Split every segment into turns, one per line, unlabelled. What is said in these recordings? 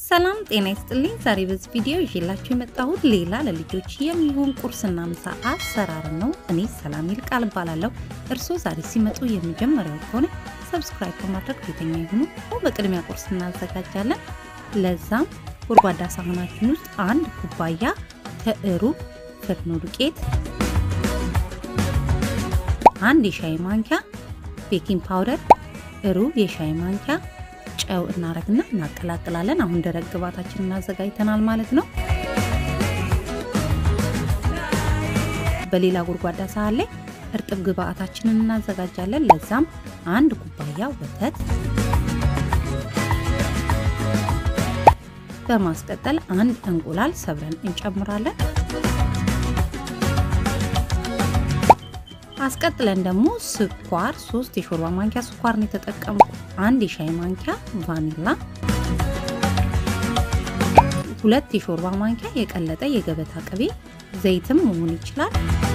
ሰላም ጤና ይስጥልኝ። ዛሬ በዚህ ቪዲዮ ይዤላችሁ የመጣሁት ሌላ ለልጆች የሚሆን ቁርስና ምሳ አሰራር ነው። እኔ ሰላም ይልቃል እባላለሁ። እርስዎ ዛሬ ሲመጡ የመጀመሪያው ከሆነ ሰብስክራይብ በማድረግ ቤተኛ ይሁኑ። በቅድሚያ ቁርስ እናዘጋጃለን። ለዛም ጎድጓዳ ሳህናችን ውስጥ አንድ ኩባያ ከሩብ ፍርኖ ዱቄት፣ አንድ የሻይ ማንኪያ ቤኪንግ ፓውደር፣ ሩብ የሻይ ማንኪያ ጨው እናረግና እናቀላቅላለን። አሁን ደረቅ ግብአታችንን እናዘጋጅተናል ማለት ነው። በሌላ ጎድጓዳ ሳህን ላይ እርጥብ ግብአታችንን እናዘጋጃለን። ለዛም አንድ ኩባያ ወተት፣ በማስቀጠል አንድ እንቁላል ሰብረን እንጨምራለን። አስቀጥለን ደግሞ ስኳር ሶስት የሾርባ ማንኪያ ስኳር ነው የተጠቀምኩ። አንድ የሻይ ማንኪያ ቫኒላ፣ ሁለት የሾርባ ማንኪያ የቀለጠ የገበታ ቅቤ፣ ዘይትም መሆን ይችላል።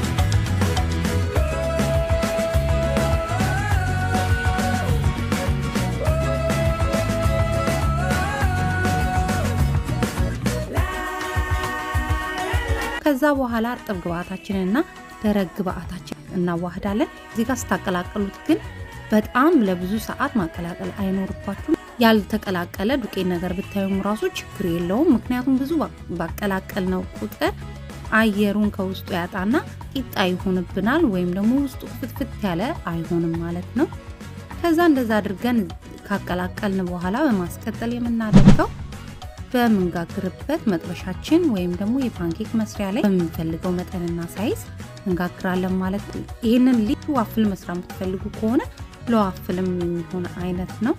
ከዛ በኋላ እርጥብ ግብአታችንና ደረቅ ግብአታችን እናዋህዳለን። እዚህ ጋር ስታቀላቀሉት ግን በጣም ለብዙ ሰዓት ማቀላቀል አይኖርባችሁም። ያልተቀላቀለ ዱቄት ነገር ብታዩም ራሱ ችግር የለውም። ምክንያቱም ብዙ ባቀላቀል ነው ቁጥር አየሩን ከውስጡ ያጣና ቂጣ ይሆንብናል፣ ወይም ደግሞ ውስጡ ፍትፍት ያለ አይሆንም ማለት ነው። ከዛ እንደዛ አድርገን ካቀላቀልን በኋላ በማስቀጠል የምናደርገው በምንጋግርበት መጥበሻችን ወይም ደግሞ የፓንኬክ መስሪያ ላይ በምንፈልገው መጠንና ሳይዝ እንጋግራለን ማለት ነው። ይህንን ልዩ ዋፍል መስራት የምትፈልጉ ከሆነ ለዋፍልም የሚሆን አይነት ነው።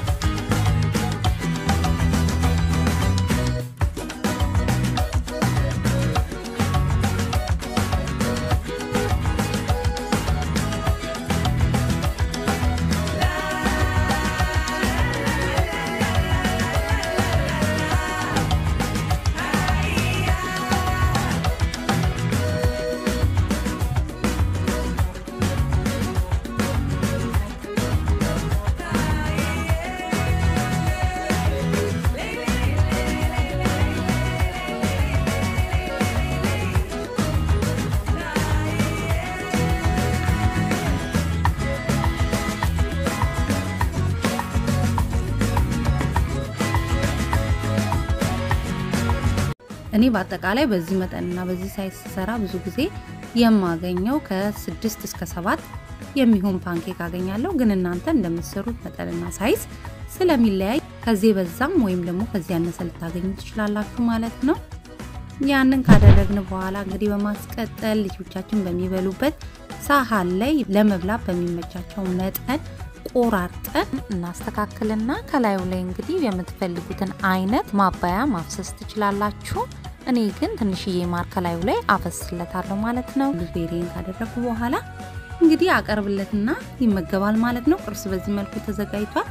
እኔ በአጠቃላይ በዚህ መጠንና በዚህ ሳይዝ ስሰራ ብዙ ጊዜ የማገኘው ከስድስት እስከ ሰባት የሚሆን ፓንኬክ አገኛለሁ። ግን እናንተ እንደምትሰሩት መጠንና ሳይዝ ስለሚለያይ ከዚህ በዛም ወይም ደግሞ ከዚህ ያነሰ ልታገኙ ትችላላችሁ ማለት ነው። ያንን ካደረግን በኋላ እንግዲህ በማስቀጠል ልጆቻችን በሚበሉበት ሳህን ላይ ለመብላት በሚመቻቸው መጠን ቆራርጠን እናስተካክልና ከላዩ ላይ እንግዲህ የምትፈልጉትን አይነት ማባያ ማፍሰስ ትችላላችሁ። እኔ ግን ትንሽዬ ማር ከላዩ ላይ አፈስለታለሁ ማለት ነው። ቤሪን ካደረጉ በኋላ እንግዲህ አቀርብለትና ይመገባል ማለት ነው። ቁርስ በዚህ መልኩ ተዘጋጅቷል።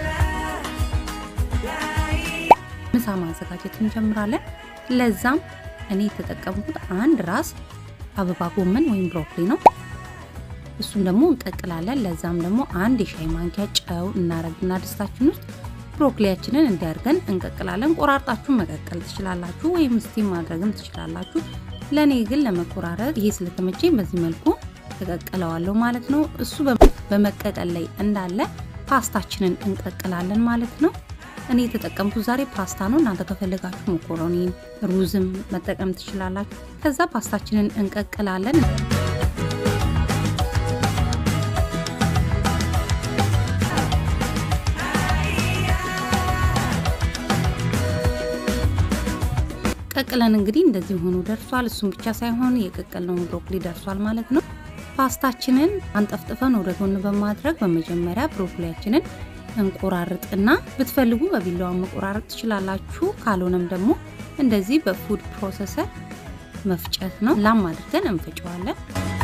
ምሳ ማዘጋጀት እንጀምራለን። ለዛም እኔ የተጠቀምኩት አንድ ራስ አበባ ጎመን ወይም ብሮኮሊ ነው። እሱን ደግሞ እንቀቅላለን። ለዛም ደግሞ አንድ የሻይ ማንኪያ ጨው እናረግና ድስታችን ውስጥ ብሮኮሊያችንን እንዲያርገን እንቀቅላለን። ቆራርጣችሁ መቀቀል ትችላላችሁ፣ ወይም ስቲም ማድረግም ትችላላችሁ። ለእኔ ግን ለመቆራረጥ ይሄ ስለተመቸኝ በዚህ መልኩ ተቀቅለዋለሁ ማለት ነው። እሱ በመቀቀል ላይ እንዳለ ፓስታችንን እንቀቅላለን ማለት ነው። እኔ የተጠቀምኩት ዛሬ ፓስታ ነው። እናንተ ከፈለጋችሁ መኮሮኒን፣ ሩዝም መጠቀም ትችላላችሁ። ከዛ ፓስታችንን እንቀቅላለን። ቀቅለን እንግዲህ እንደዚህ ሆኖ ደርሷል። እሱም ብቻ ሳይሆን የቀቀልነውን ብሮኮሊ ደርሷል ማለት ነው። ፓስታችንን አንጠፍጥፈን ወደ ጎን በማድረግ በመጀመሪያ ብሮኮሊያችንን እንቆራርጥና ብትፈልጉ በቢላዋ መቆራረጥ ትችላላችሁ። ካልሆነም ደግሞ እንደዚህ በፉድ ፕሮሰሰር መፍጨት ነው። ላም አድርገን እንፈጨዋለን።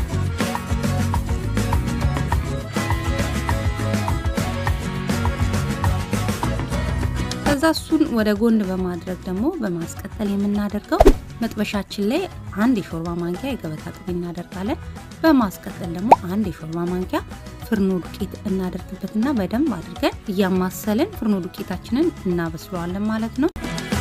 ከዛ እሱን ወደ ጎን በማድረግ ደግሞ በማስቀጠል የምናደርገው መጥበሻችን ላይ አንድ የሾርባ ማንኪያ የገበታ ቅቤ እናደርጋለን። በማስቀጠል ደግሞ አንድ የሾርባ ማንኪያ ፍርኖ ዱቄት እናደርግበትና በደንብ አድርገን እያማሰልን ፍርኖ ዱቄታችንን እናበስለዋለን ማለት ነው።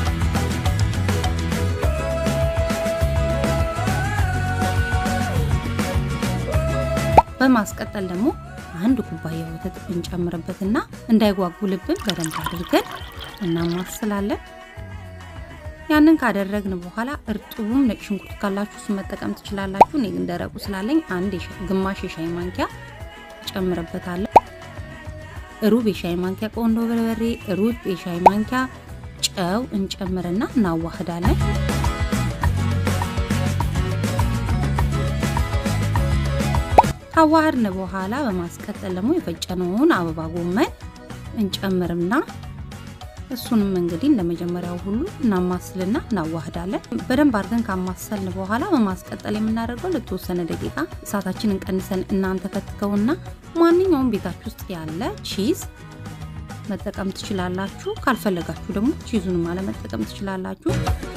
በማስቀጠል ደግሞ አንድ ኩባያ ወተት እንጨምርበትና እንዳይጓጉልብን በደንብ አድርገን እናማስላለን። ያንን ካደረግን በኋላ እርጥቡም ነጭ ሽንኩርት ካላችሁ እሱ መጠቀም ትችላላችሁ። እኔ ግን ደረቁ ስላለኝ አንድ ግማሽ የሻይ ማንኪያ እጨምርበታለሁ። ሩብ የሻይ ማንኪያ ቆንዶ በርበሬ፣ ሩብ የሻይ ማንኪያ ጨው እንጨምርና እናዋህዳለን። ካዋህድን በኋላ በማስቀጠል ደግሞ የፈጨነውን አበባ ጎመን እንጨምርና እሱንም እንግዲህ እንደ መጀመሪያው ሁሉ እናማስልና እናዋህዳለን። በደንብ አድርገን ካማሰልን በኋላ በማስቀጠል የምናደርገው ለተወሰነ ደቂቃ እሳታችንን ቀንሰን እናንተ ከትከውና ማንኛውም ቤታችሁ ውስጥ ያለ ቺዝ መጠቀም ትችላላችሁ። ካልፈለጋችሁ ደግሞ ቺዙንም አለመጠቀም ትችላላችሁ።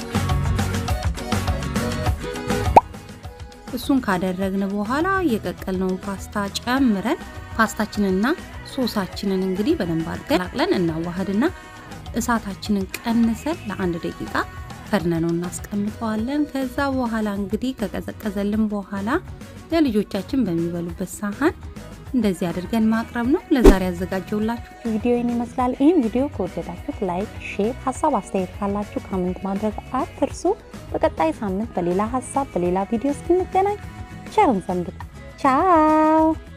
እሱን ካደረግን በኋላ የቀቀልነውን ፓስታ ጨምረን ፓስታችንንና ሶሳችንን እንግዲህ በደንብ አድርገን ቀላቅለን እናዋህድና እሳታችንን ቀንሰን ለአንድ ደቂቃ ከድነነው እናስቀምጠዋለን። ከዛ በኋላ እንግዲህ ከቀዘቀዘልን በኋላ ለልጆቻችን በሚበሉበት ሳህን እንደዚህ አድርገን ማቅረብ ነው። ለዛሬ ያዘጋጀውላችሁ
ቪዲዮ ይመስላል። ይህን ቪዲዮ ከወደዳችሁት ላይክ፣ ሼር፣ ሀሳብ አስተያየት ካላችሁ ካሜንት ማድረግ አትርሱ። በቀጣይ ሳምንት በሌላ ሀሳብ በሌላ ቪዲዮ እስክንገናኝ ቸርን ሰንብት። ቻው